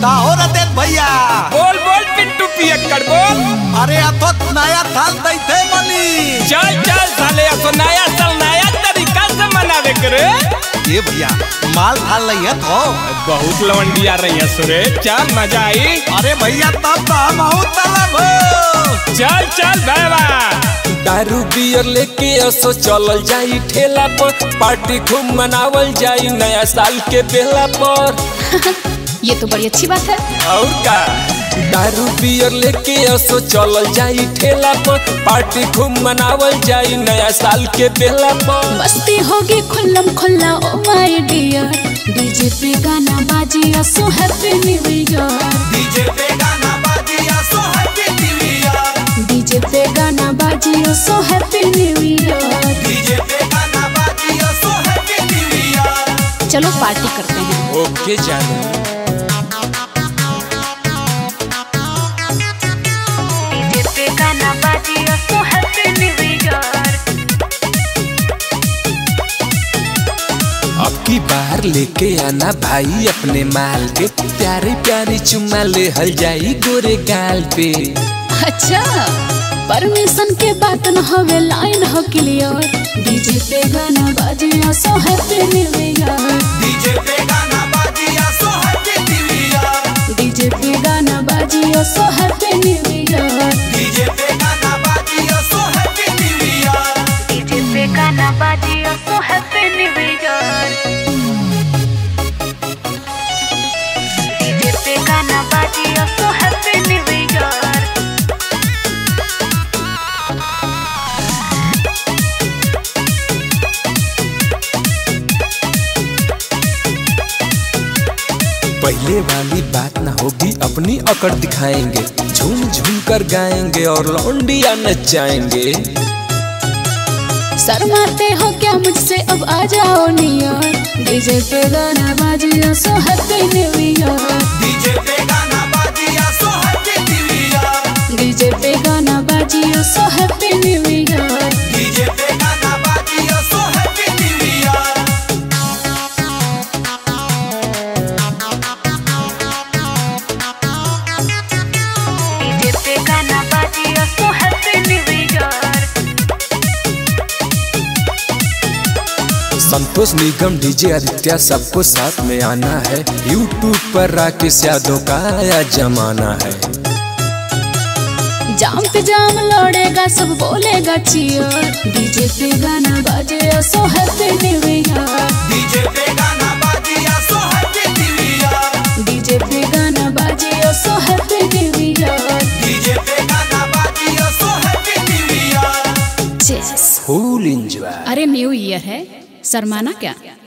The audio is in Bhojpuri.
का हो रते भैया बोल बोल पिंटू पियक्कड़ बोल अरे अथोत नया थाल दैथे मनी चल चल साले असो नया साल नया तरीका से मनावे करे ये भैया माल थाल नहीं है तो बहुत लवंडी आ रही है सुरे चल मजा आई अरे भैया तब तो हम हूँ तलब हो चल चल भैया दारू बियर लेके असो चलल जाई ठेला पर पार्टी खूब मनावल जाई नया साल के बेला पर ये तो बड़ी अच्छी बात है और का दारू बियर लेके असो चलल जाई ठेला पर पार्टी खूब मनावल जाई नया साल के बेला पर मस्ती होगी खुल्लम खुल्ला ओ माय डियर डीजे पे गाना बाजी so happy new year DJ पे गाना बाजिया so happy new year DJ पे गाना बाजी so happy new year DJ पे गाना बाजिया सो हैप्पी न्यू ईयर चलो पार्टी करते हैं ओके जानू डीजे पे गाना बाजी सो हैप्पी न्यू ईयर अब की बाहर लेके आना भाई अपने माल के प्यारी प्यारी चुम्मा ले हल जाई गोरे गाल पे अच्छा परमिशन के बात न हवे लाइन हो क्लियर डीजे पे गाना बाजी so happy new year DJ पे गाना बाजिया so happy new year DJ पे गाना बाजी so happy new year DJ पे गाना बाजिया so happy new year DJ पे गाना बाजी so happy new year DJ पे गाना बाजी सो हैप्पी न्यू ईयर पहले वाली बात ना होगी अपनी अकड़ दिखाएंगे झूम झूम कर गाएंगे और लौंडिया नचाएंगे शर्माते हो क्या मुझसे अब आ जाओ नियर डीजे पे गाना बाजी so happy new year DJ पे गाना बाजिया so happy new year DJ पे गाना बाजी so happy new year DJ पे गाना बाजिया so happy new year DJ पे गाना बाजी so happy new year Santosh Nigam DJ Aditya सबको साथ में आना है यूट्यूब पर राकेश यादव का आया जमाना है जाम पे जाम लौड़ेगा सब बोलेगा चियर डीजे पे गाना बाजे so happy new year DJ पे गाना बाजिया so happy new year DJ पे गाना बाजे so happy new year DJ पे गाना बाजिया सो हैप्पी न्यू ईयर चेस फुल इंजॉय अरे न्यू ईयर है शर्माना क्या